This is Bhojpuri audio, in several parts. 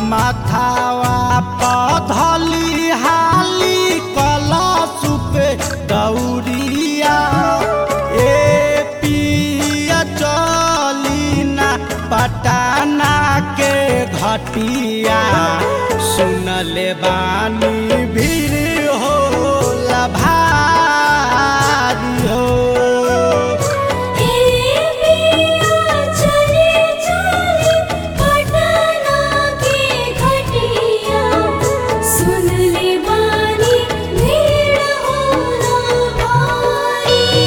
माथावा पधली हाली कलश पे दौरिया ए पिया चली ना पटाना के घटिया सुनले बानी भीड़ हो भारी हो चले चले पटना के घटिया सुन ले बानी भीड़ होला भारी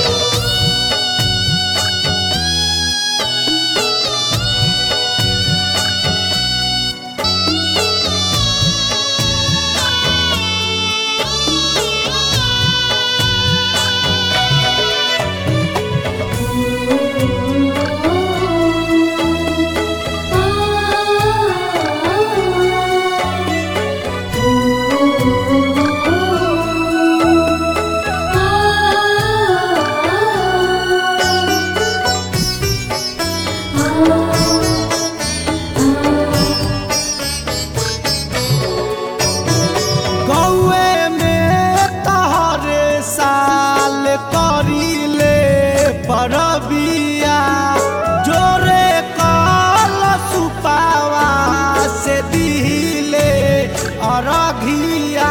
गौए में तहरे साल करीले परबिया जोरे कल सुपावा से दिले अरघिया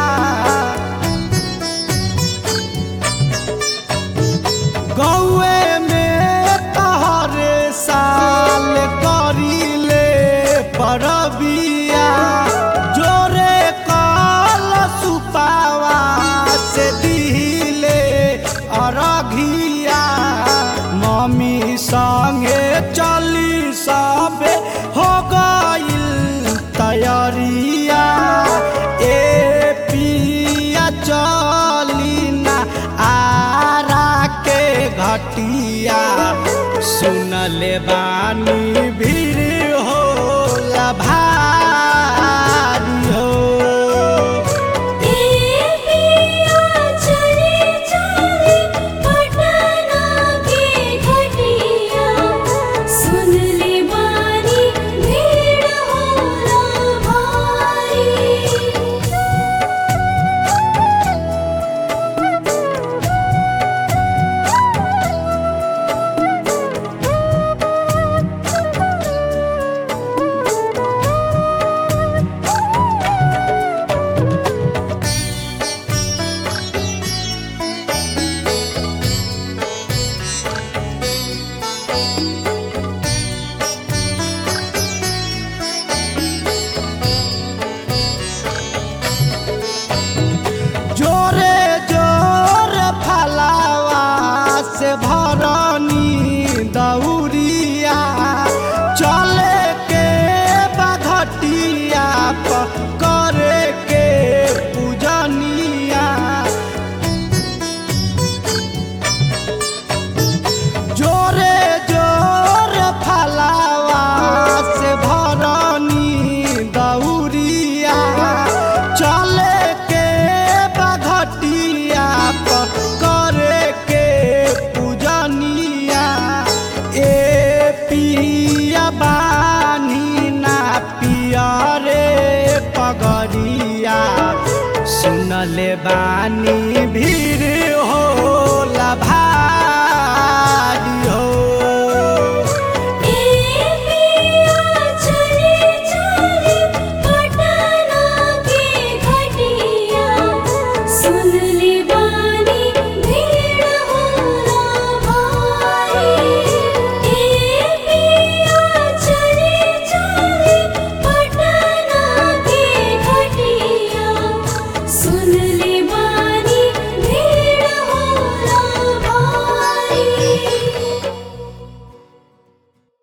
गौए में तहरे साल करीले परबिया जोरे कल सुपावा से दिले अरघिया मम्मी संगे चली सबे हो गइल तैयारिया ए पिया चली ना आरा के घटिया सुनले बानी भीड़ हो भारी हो चले चले पटना के घटिया सुन ले बानी भीड़ होला भारी जोरे जोरे फलावा से भरनी दौरिया चले के बघटिया पर करे के पूजनिया जोरे जोरे फलावा से भरनी दौरिया चले के बघटिया पर करे के पूजनिया ए पिया बानी ना पिया रे पगरिया सुनले बानी भी